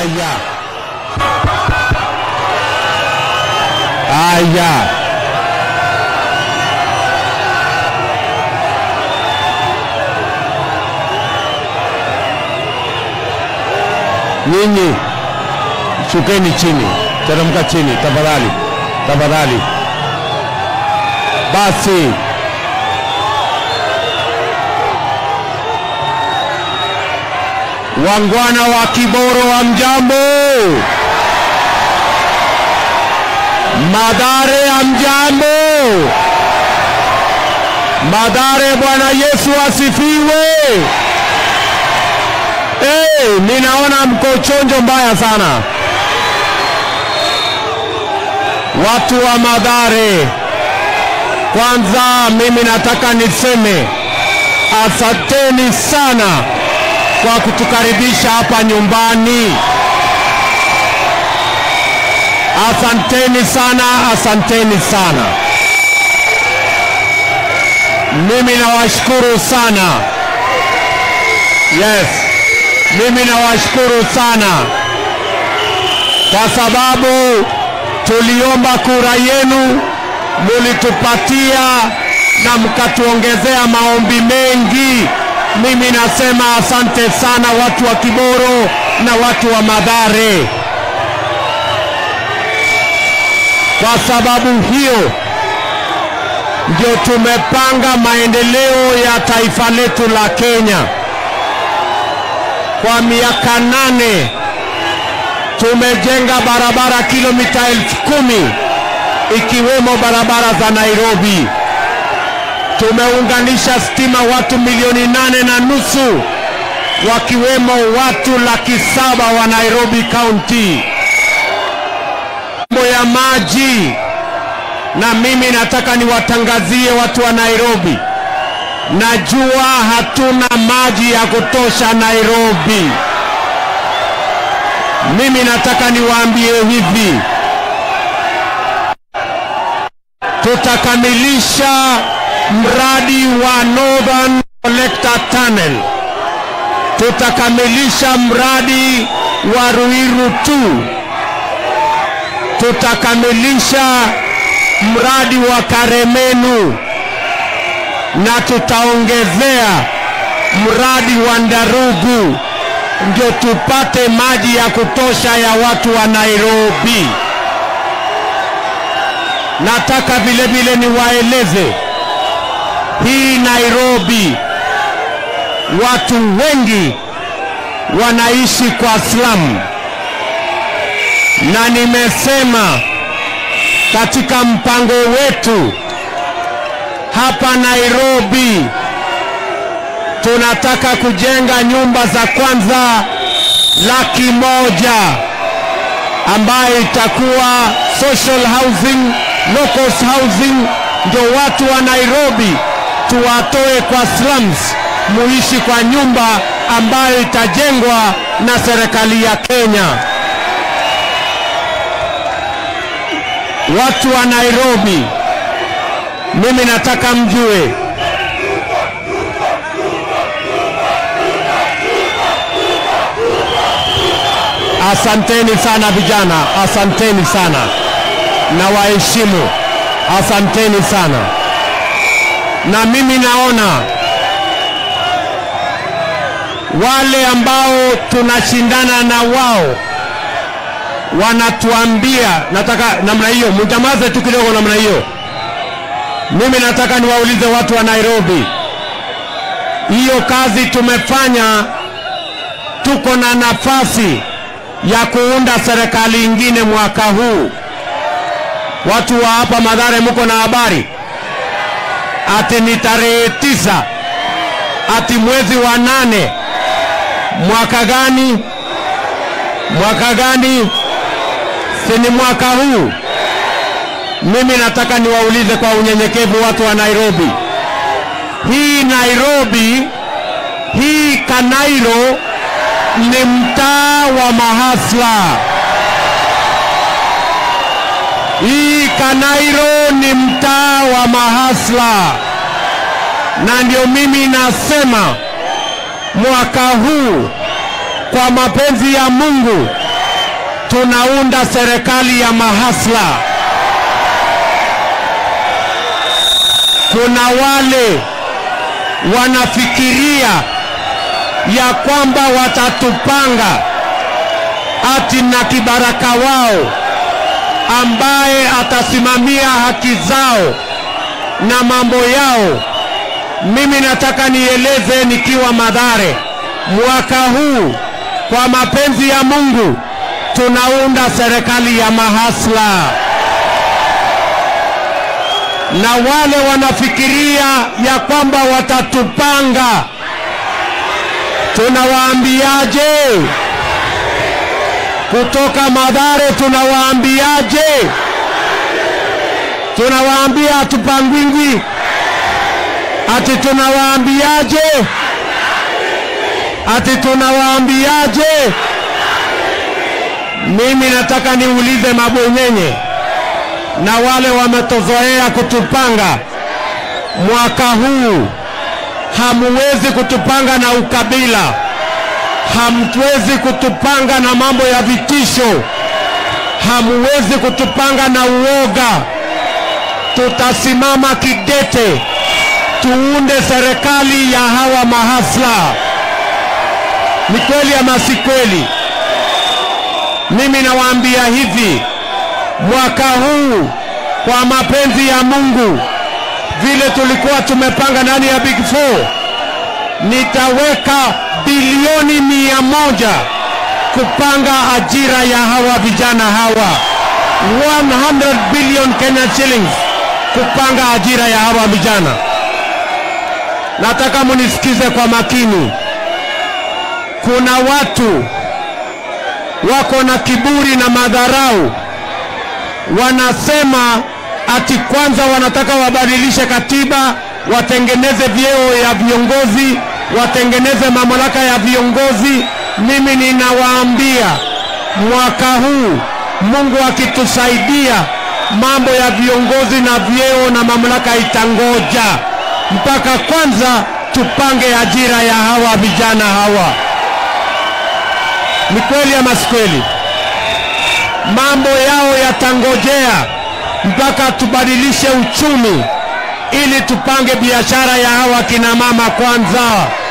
Aya, aya, nyinyi shukeni chini, teremka chini tafadhali, tafadhali. Basi wangwana wa Kiboro wa mjambo, Madare ya mjambo, Madare, Bwana Yesu asifiwe. Hey, ninaona mko chonjo mbaya sana watu wa Madare. Kwanza mimi nataka niseme asanteni sana kwa kutukaribisha hapa nyumbani. Asanteni sana, asanteni sana. Mimi nawashukuru sana. Yes, mimi nawashukuru sana kwa sababu tuliomba kura yenu, mulitupatia na mkatuongezea maombi mengi. Mimi nasema asante sana watu wa Kiboro na watu wa Madare. Kwa sababu hiyo ndio tumepanga maendeleo ya taifa letu la Kenya. Kwa miaka nane tumejenga barabara kilomita elfu kumi ikiwemo barabara za Nairobi. Tumeunganisha stima watu milioni nane na nusu wakiwemo watu laki saba wa Nairobi County. Mambo ya maji, na mimi nataka niwatangazie watu wa Nairobi, najua hatuna maji ya kutosha Nairobi. Mimi nataka niwaambie hivi, tutakamilisha mradi wa Northern Collector Tunnel, tutakamilisha mradi wa Ruiru 2, tutakamilisha mradi wa Karemenu na tutaongezea mradi wa Ndarugu ndio tupate maji ya kutosha ya watu wa Nairobi. Nataka vile vile niwaeleze hii Nairobi, watu wengi wanaishi kwa slum, na nimesema katika mpango wetu hapa Nairobi tunataka kujenga nyumba za kwanza laki moja ambayo itakuwa social housing, locals housing, ndio watu wa Nairobi tuwatoe kwa slums, muishi kwa nyumba ambayo itajengwa na serikali ya Kenya. Watu wa Nairobi, mimi nataka mjue Asanteni sana vijana, asanteni sana na waheshimu, asanteni sana. Na mimi naona wale ambao tunashindana na wao wanatuambia, nataka namna hiyo, mjamaze tu kidogo namna hiyo. Mimi nataka niwaulize watu wa Nairobi, hiyo kazi tumefanya, tuko na nafasi ya kuunda serikali ingine mwaka huu. Watu wa hapa Madhare, mko na habari ati ni tarehe tisa, ati mwezi wa nane. Mwaka gani? Mwaka gani? Si ni mwaka huu? Mimi nataka niwaulize kwa unyenyekevu watu wa Nairobi, hii Nairobi, hii Kanairo ni mtaa wa mahasla. Hii Kanairo ni mtaa wa mahasla, na ndio mimi nasema mwaka huu kwa mapenzi ya Mungu tunaunda serikali ya mahasla. Kuna wale wanafikiria ya kwamba watatupanga ati na kibaraka wao ambaye atasimamia haki zao na mambo yao. Mimi nataka nieleze nikiwa Madhare, mwaka huu kwa mapenzi ya Mungu tunaunda serikali ya mahasla, na wale wanafikiria ya kwamba watatupanga, tunawaambiaje? Kutoka Madhare tunawaambiaje? Tunawaambia hatupangwingwi, ati tunawaambiaje? Ati tunawaambiaje? Mimi nataka niulize mabwenyenye na wale wametozoea kutupanga, mwaka huu hamuwezi kutupanga na ukabila, hamwezi kutupanga na mambo ya vitisho, hamuwezi kutupanga na uoga. Tutasimama kidete, tuunde serikali ya hawa mahasla. Ni kweli ama si kweli? Mimi nawaambia hivi, mwaka huu kwa mapenzi ya Mungu, vile tulikuwa tumepanga ndani ya Big Four, nitaweka bilioni mia moja kupanga ajira ya hawa vijana hawa, 100 billion Kenya shillings kupanga ajira ya hawa vijana. Nataka munisikize kwa makini. Kuna watu wako na kiburi na madharau, wanasema ati kwanza wanataka wabadilishe katiba, watengeneze vyeo ya viongozi, watengeneze mamlaka ya viongozi. Mimi ninawaambia mwaka huu Mungu akitusaidia, mambo ya viongozi na vyeo na mamlaka itangoja mpaka kwanza tupange ajira ya hawa vijana hawa. Ni kweli ama si kweli? Mambo yao yatangojea mpaka tubadilishe uchumi ili tupange biashara ya hawa kina mama kwanza.